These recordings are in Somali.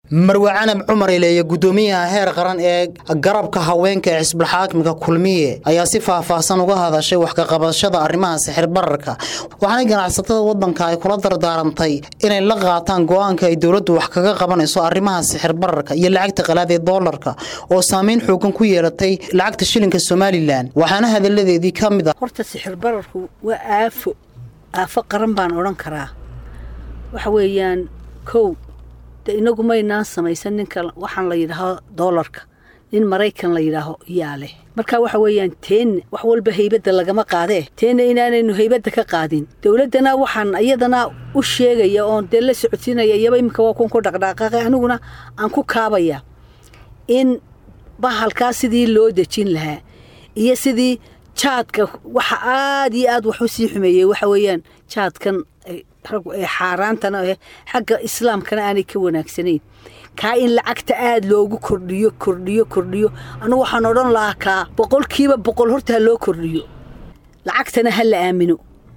marwe canab cumar ileeye guddoomiyaha heer qaran ee garabka haweenka ee xisbulxaakimka kulmiye ayaa si faahfaahsan uga hadashay wax kaqabashada arrimaha sixir bararka waxaanay ganacsatada waddanka ay kula dardaarantay inay la qaataan go'aanka ay dowladdu wax kaga qabanayso arrimaha sixir bararka iyo lacagta qalaad ee doolarka oo saameyn xoogan ku yeelatay lacagta shilinka somalilan waxaana hadalladeedii ka mid ah horta sixir bararku waa aafo aafo qaran baan odhan karaa waxa weeyaan kow de inagu maynaan samaysan ninka waxaan la yidhaaho doolarka nin maraykan la yidhaaho yaa leh marka waxa weeyaan teenne wax walba haybadda lagama qaadee teenne inaanaynu haybadda ka qaadin dowladdana waxaan iyadana u sheegaya oon dee la socodsiinaya iyaba iminka waa kun ku dhaqdhaqaaqay aniguna aan ku kaabaya in bahalkaa sidii loo dejin lahaa iyo sidii jaadka waxa aada iyo aad wax u sii xumeeyey waxa weeyaan jaadkan ee xaaraantana eh xagga islaamkana aanay ka wanaagsanayn kaa in lacagta aada loogu kordhiyo kordhiyo kordhiyo anugu waxaan odhan lahaa kaa boqolkiiba boqol horta ha loo kordhiyo lacagtana ha la aamino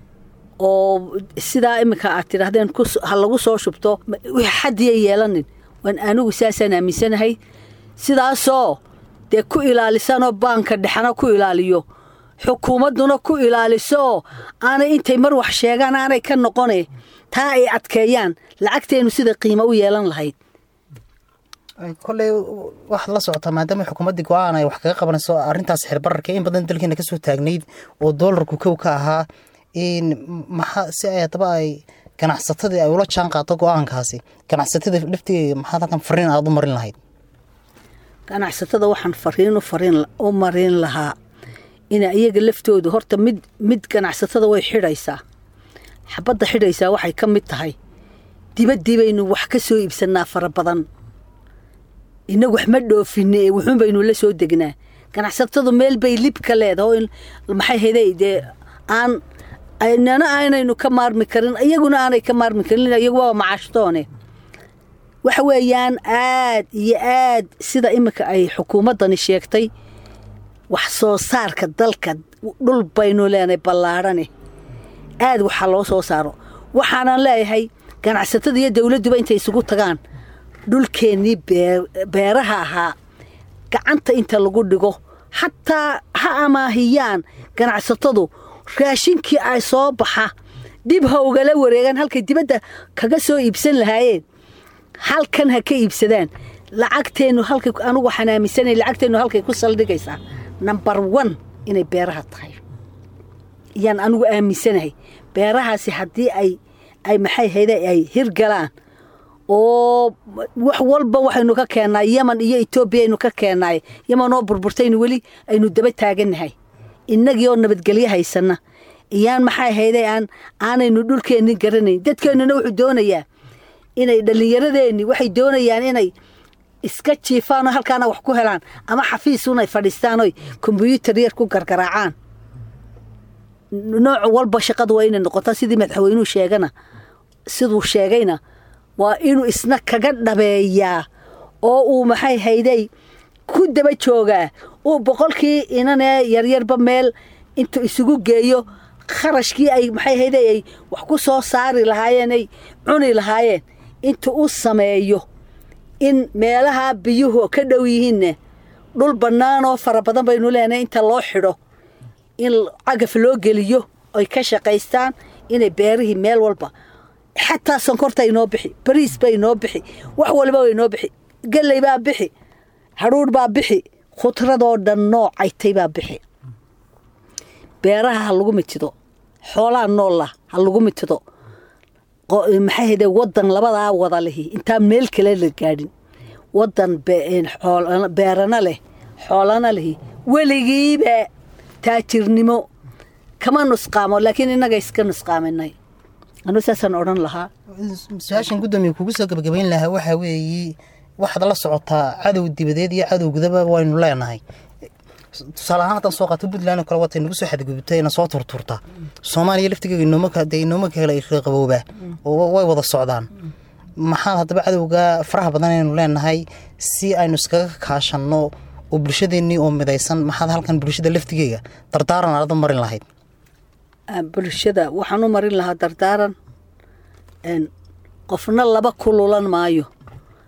oo sidaa iminka aad tidhaahdeen ha lagu soo shubto wix xadiya yeelanin waan anigu saasaan aaminsanahay sidaasoo dee ku ilaalisanoo baanka dhexana ku ilaaliyo xukuumadduna ku ilaaliso oo aanay intay mar wax sheegaan aanay ka noqone taa ay adkeeyaan lacagteennu sida qiimo u yeelan lahayd koley waxaad la socotaa maadaama xukuumaddii go-aan ay wax kaga qabanayso arrintaas xirbararka in badan dalkeena kasoo taagnayd oo doolarku kow ka ahaa maxaa si ay haddaba ay ganacsatadii ay ula jaan qaado go-aankaasi ganacsatada laftigeega maxaad halkan fariin aada u marin lahayd ganacsatada waxaan fariin u marin lahaa ina iyaga laftoodu horta mid mid ganacsatada way xidhaysaa xabadda xidhaysaa waxay ka mid tahay dibaddii baynu wax ka soo iibsannaa fara badan inagu wax ma dhoofine ee wuxuun baynu la soo degnaa ganacsatadu meel bay lib ka leedahay oo maxay hayday dee aan nana aanaynu ka maarmi karin iyaguna aanay ka maarmi karin iyagu waa macaashtoone waxa weeyaan aad iyo aad sida iminka ay xukuumaddani sheegtay wax soo saarka dalka dhul baynu leenahay ballaadhane aad waxaa loo soo saaro waxaanan leeyahay ganacsatada iyo dowladduba intay isugu tagaan dhulkeennii beeraha ahaa gacanta inta lagu dhigo xataa ha amaahiyaan ganacsatadu raashinkii ay soo baxa dib ha ugala wareegaan halkay dibadda kaga soo iibsan lahaayeen halkan ha ka iibsadaan lacagteennu halkay anugu waxaan aaminsanay lacagteennu halkay ku saldhigaysaa number one inay beeraha tahay ayaan anigu aaminsanahay beerahaasi haddii ay ay maxay hayda ay hirgalaan oo wax walba waxaynu ka keennaa yeman iyo etoobiya aynu ka keennaay yeman oo burburtaynu weli aynu daba taagannahay innagii oo nabadgelyo haysanna iyaan maxay hayday aan aanaynu dhulkeenni garanayn dadkeennuna wuxuu doonayaa inay dhallinyaradeenni waxay doonayaan inay iska jiifaan oo halkaana wax ku helaan ama xafiisunay fadhiistaan oy kombyuutar yar ku gargaraacaan nooc walba shaqadu waa inay noqotaa sidii madaxweynuhu sheegana siduu sheegayna waa inuu isna kaga dhabeeyaa oo uu maxay hayday ku daba joogaa uu boqolkii inanee yaryarba meel intuu isugu geeyo kharashkii ay maxay hayday ay wax ku soo saari lahaayeen ay cuni lahaayeen intuu u sameeyo in meelaha biyuhu ka dhow yihiinne dhul bannaan oo fara badan baynu leenahay inta loo xidho in cagaf loo geliyo oy ka shaqaystaan inay beerihii meel walba xataa sonkorta inoo bixi bariis ba inoo bixi wax waliba wa inoo bixi galley baa bixi hadhuudh baa bixi khudradoo dhan noocaytay baa bixi beeraha ha lagu mitido xoolaha noolla ha lagu mitido maxay hayde waddan labadaa wada lihi intaan meel kale la gaadhin waddan beerana leh xoolana lihi weligiiba taajirnimo kama nusqaamo laakiin innaga iska nusqaaminay anu saasaan odhan lahaa su-aashan guddoomiya kugu soo gabagabayn lahaa waxaa weeye waxaad la socotaa cadow dibadeed iyo cadow gudaba waynu leenahay tusaale ahaan haddaan soo qaato puntland oo kale watay nagu soo xadgudubtay na soo turturta soomaaliya laftigeega inoomade inooma kale qaboobaa oo way wada socdaan maxaa haddaba cadowga faraha badan aynu leenahay si aynu iskaga kaashanno oo bulshadeennii oo midaysan maxaad halkan bulshada laftigeega dardaaran aad u marin lahayd bulshada waxaan u marin lahaa dardaaran qofna laba kululan maayo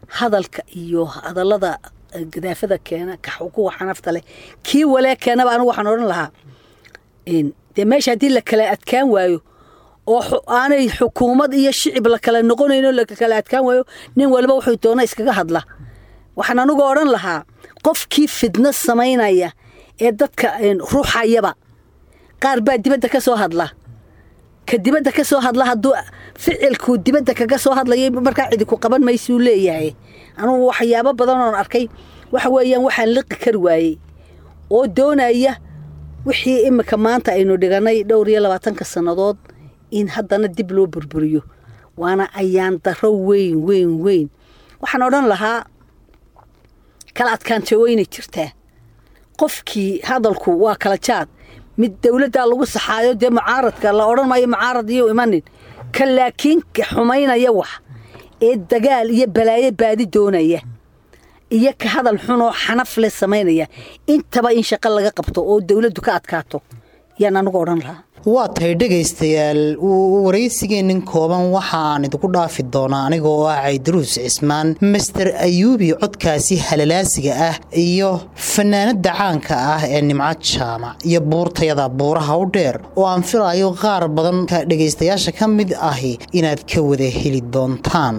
hadalka iyo hadallada gadaafada keena kuwa xanafta leh kii walee keenaba anigu waxaan odhan lahaa dee meesha haddii la kala adkaan waayo oo aanay xukuumad iyo shicib la kala noqonayno la kala adkaan waayo nin waliba wuxuu doona iskaga hadla waxaan anigu odhan lahaa qofkii fidno samaynaya ee dadka ruuxayaba qaar baa dibadda ka soo hadla ka dibadda ka soo hadla hadduu ficilkuu dibadda kaga soo hadlayay markaa cidi ku qaban maysuu leeyahay anugu waxyaabo badan oon arkay waxa weeyaan waxaan liqi kari waayey oo doonaya wixii imika maanta aynu dhiganay dhowr iyo labaatanka sannadood in haddana dib loo burburiyo waana ayaan daro weyn weyn weyn waxaan odhan lahaa kala adkaanta weynay jirtaa qofkii hadalku waa kala jaad mid dowladdaa lagu saxaayo dee mucaaradka la odhan maayo mucaarad iyo imanin ka laakiin xumaynaya wax ee dagaal iyo balaayo baadi doonaya iyo ka hadal xunoo xanaf leh samaynaya intaba in shaqo laga qabto oo dowladdu ka adkaato yaan anigu odhan lahaa waa tahay dhegaystayaal waraysigeennin kooban waxaan idinku dhaafi doonaa aniga oo ah caydaruus cismaan master ayuubi codkaasi halalaasiga ah iyo fanaanada caanka ah ee nimco jaamac iyo buurtayada buuraha u dheer oo aan filaayo qaar badan ka dhegaystayaasha ka mid ahi inaad ka wada heli doontaan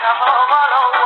hobalow